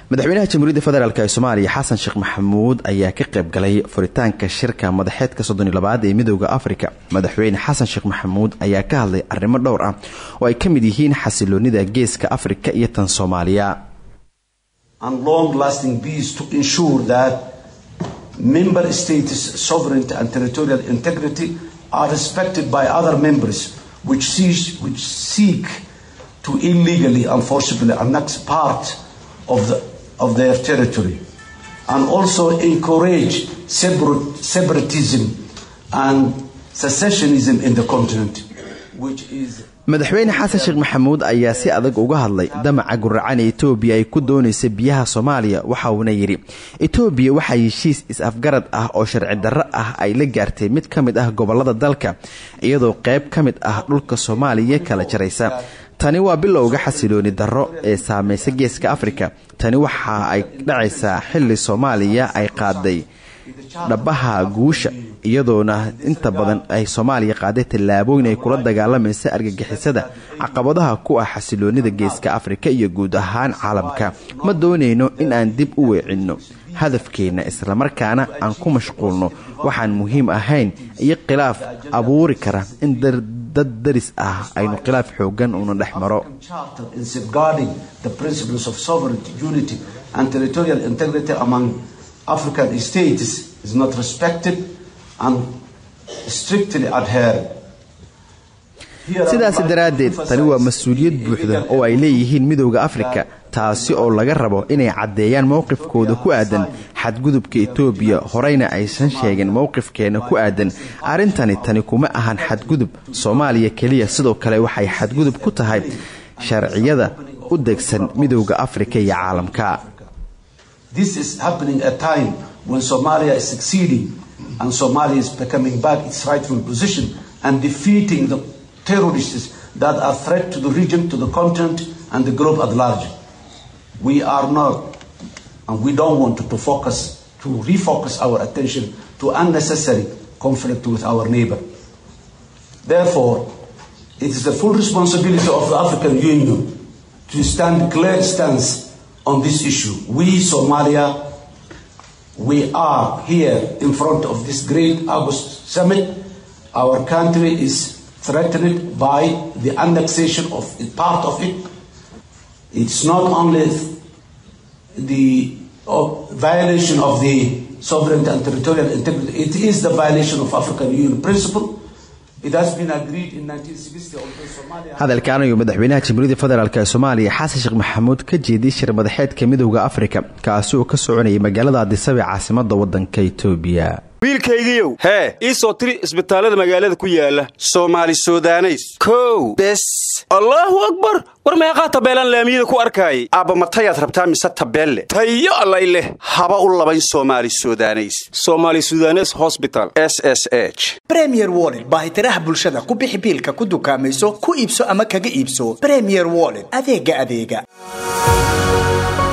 madaxweynaha jamhuuriyadda federaalk ee soomaaliya xasan sheekh maxamuud ayaa ka qayb galay furitaanka shirka madaxeedka soddon iyo labaad ee midooda afrika madaxweyne xasan sheekh maxamuud ayaa ka hadlay arrimo dhowr ah oo ay ka mid yihiin xasiloonida geeska afrika iyo tan soomaaliya and long-lasting peace to ensure that member states' sovereignty and territorial integrity are respected by other members which, sees, which seek to illegally and forcibly annex part of, the, of their territory, and also encourage separate, separatism and secessionism in the continent, which is madaxweyne xasan sheekh maxamuud ayaa si adag uga hadlay damaca guracan ee etoobiya ay ku doonaysa biyaha soomaaliya waxa uuna yidhi etoobiya waxaa heshiis is-afgarad ah oo sharci darro ah ay la gaartay mid ka mid ah gobolada dalka iyadoo qayb ka mid ah dhulka soomaaliya kala jaraysa tani waa bilowga xasilooni darro ee saamaysa geeska afrika tani waxa ay dhacaysaa xilli soomaaliya ay qaaday dhabaha guusha iyadoona inta badan ay soomaaliya qaaday tallaabooyin ay kula dagaalamaysa argagixisada caqabadaha ku ah xasiloonida geeska afrika iyo guud ahaan caalamka ma doonayno in aan dib u weecinno hadafkeenna islamarkaana aan ku mashquulno waxaan muhiim ahayn iyo khilaaf abuuri kara in dad daris ah aynu khilaaf xoogan una dhex maro African states is not respected and strictly adhered. sidaasi daraaddeed tani waa mas-uuliyad buuxda oo ay leeyihiin midowda afrika taasi oo laga rabo inay caddeeyaan mowqifkooda ku aadan xadgudubka etoobiya horeyna aysan sheegin mowqifkeena ku aadan arrintani tani kuma ahan xadgudub soomaaliya keliya sidoo kale waxay xadgudub ku tahay sharciyada u degsan midowda afrika iyo caalamka This is happening at a time when Somalia is succeeding and Somalia is becoming back its rightful position and defeating the terrorists that are threat to the region, to the continent, and the globe at large. We are not, and we don't want to, to focus, to refocus our attention to unnecessary conflict with our neighbor. Therefore, it is the full responsibility of the African Union to stand clear stance on this issue. We, Somalia, we are here in front of this great August summit. Our country is threatened by the annexation of part of it. It's not only the violation of the sovereignty and territorial integrity, it is the violation of African Union principle. hadalkan ayuu madaxweynaha jamhuuriyadda federaalk ee soomaaliya xasan sheekh maxamuud ka jeediyey shir madaxeedka midowda afrika kaasi oo ka soconayay magaalada adisaba ee caasimada wadanka etoobiya wiilkaygiiow hee ii soo tiri isbitaallada magaalada ku yaala soomaali sudaneys kow bes allaahu akbar war meeqaa tabeelaan laamiyada ku arkaayay aabba matayaad rabtaa mise tabeelle tayo allay leh haba u labayn soomaali sudaneys somaali sudanes hosbital s s h bremier wollet baahitiraha bulshada ku bixi biilka ku dukaamayso ku iibso ama kaga iibso bremier wollet adeega adeega